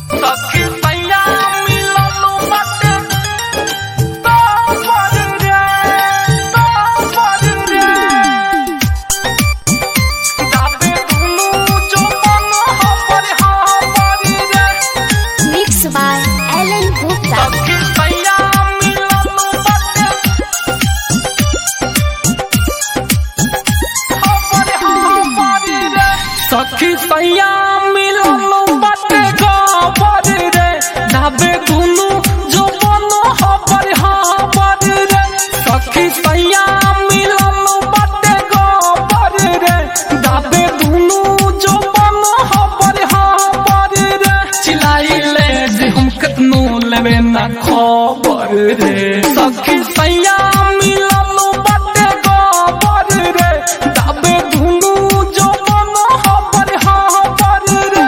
सखी सैया मिललू बाटे तो पर रे तो पर रे जाबे दुनु जो मन हमर हमर रे Mixed by Alan Gupta. सखी सैया मिललू बाटे हमर हमर रे सखी सैया मिललू बाटे खबर रे जाबे दुनु जो मन हमर हमर रे सखी सैया मिललू बाटे खबर रे जाबे दुनु जो मन हमर हमर रे चिल्लाइले जे हम कतनो लेबे ना खबर रे सखी सैया मिललू बाटे खबर रे जाबे दुनु जो मन हमर हमर रे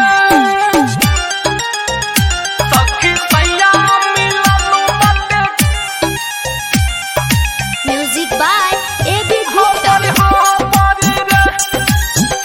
सखी सैया मिललू बाटे Music by A.B. Gupta. हमर हमर रे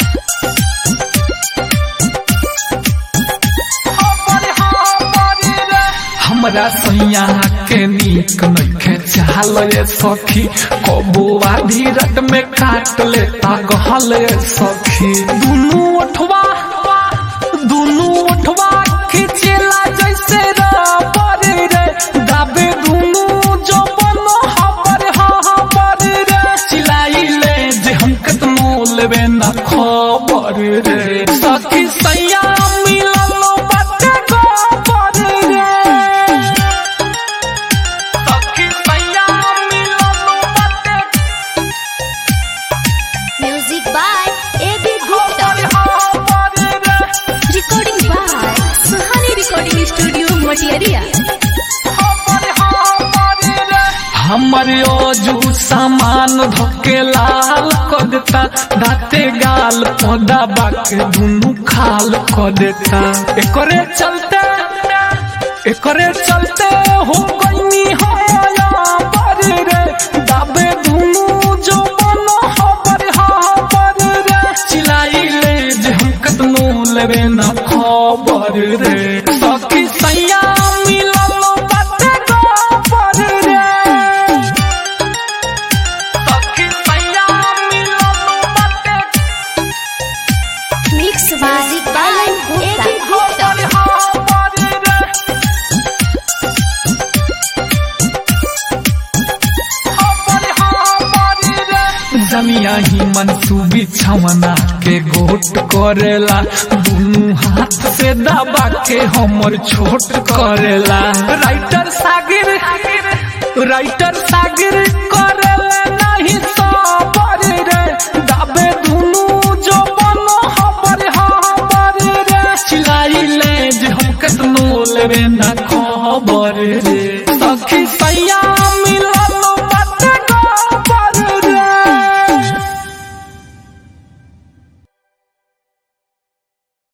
हमर हमर रे हमरा सैया के नीक नइखे चाल रे सखी कबो आधी रात में काट लेता गहल रे सखी दुनू ओठवा दुनू ओठवा खिचेला जैसे रबर रे दाबे दुनू जो बनो हबर हबर रे चिल्लाइले जे हम कतनो लेबे ना खबर रे सखी सैया मिललो बाटे खबर रे सखी सैया मिललो बाटे Music by A.B. Gupta. खबर हबर रे Recording by Sahani Recording Studio, Matiaria. हमर ओजू सामान धोके लाल कर देता दाते गाल पौधा बाके दुनू खाल कर देता एकरे चलते एकरे चलते हो गईनी होया पर रे दाबे दुनू जो बनो हबर हबर रे चिल्लाइले जे हम कतनो लेबे ना खबर रे सखी सैया मिललो बाटे खबर रे सखी सैया मिललो बाटे Mixed by Alan Gupta. खबर हबर रे खबर हबर रे जमिया ही मनसूबी छवना के गोट करेला दुनू हाथ से दबा के हमर छोट करेला राइटर सागिर राइटर सागिर करेला नहीं सबर रे दाबे दुनू जो बनो हबर हबर रे चिल्लाइले जे हम कतनो लेबे ना खबर रे सखी सैया